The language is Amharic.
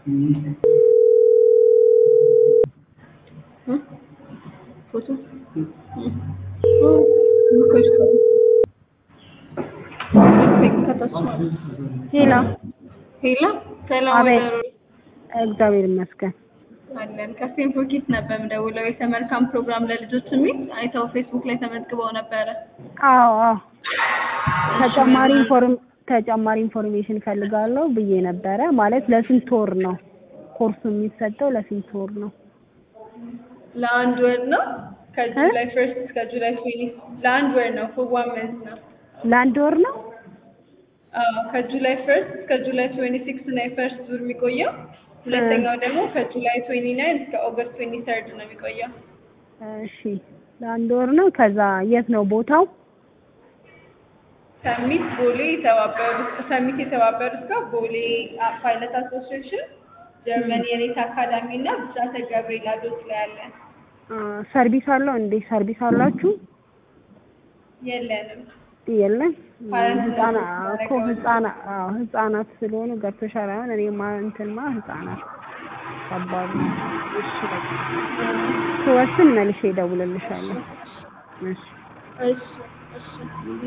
ፎቶ ሄሎ ሄሎ ሰላም አቤት። ወይዘሮ እግዚአብሔር ይመስገን። አለን ከስቴንፎርድ ኪድስ ነበር የምደውለው የተመልካም ፕሮግራም ለልጆች የሚል አይተው ፌስቡክ ላይ ተመዝግበው ነበረ። አዎ አዎ ተጨማሪ ኢንፎርም ተጨማሪ ኢንፎርሜሽን ፈልጋለሁ ብዬ ነበረ። ማለት ለስንት ወር ነው ኮርሱ የሚሰጠው? ለስንት ወር ነው? ለአንድ ወር ነው ከጁላይ ፈርስት እስከ ጁላይ ትዌንቲ ለአንድ ወር ነው ፎር ዋን መንዝ ነው። ለአንድ ወር ነው? አዎ ከጁላይ ፈርስት እስከ ጁላይ ትዌንቲ ሲክስ ነው የፈርስት ዙር የሚቆየው። ሁለተኛው ደግሞ ከጁላይ ትዌንቲ ናይን እስከ ኦገስት ትዌንቲ ተርድ ነው የሚቆየው። እሺ ለአንድ ወር ነው። ከዛ የት ነው ቦታው? ሰሚት ቦሌ የተባበሩት ሰሚት የተባበሩት ጋር ቦሌ አ- ፓይለት አሶሲዬሽን ጀርመን የሬት አካዳሚ እና ብስራተ ገብርኤል አዶት ላይ አለን። አ፣ ሰርቪስ አለው እንዴ? ሰርቪስ አላችሁ? የለንም። የለም። ፓረንት ህጻና ነው እኮ ህጻና አዎ ህጻናት ስለሆኑ ገብቶሻል። አሁን እኔማ እንትንማ ህጻናት ከባድ ነው። እሺ በቃ ስወስን መልሼ እደውልልሻለሁ። እሺ እሺ እሺ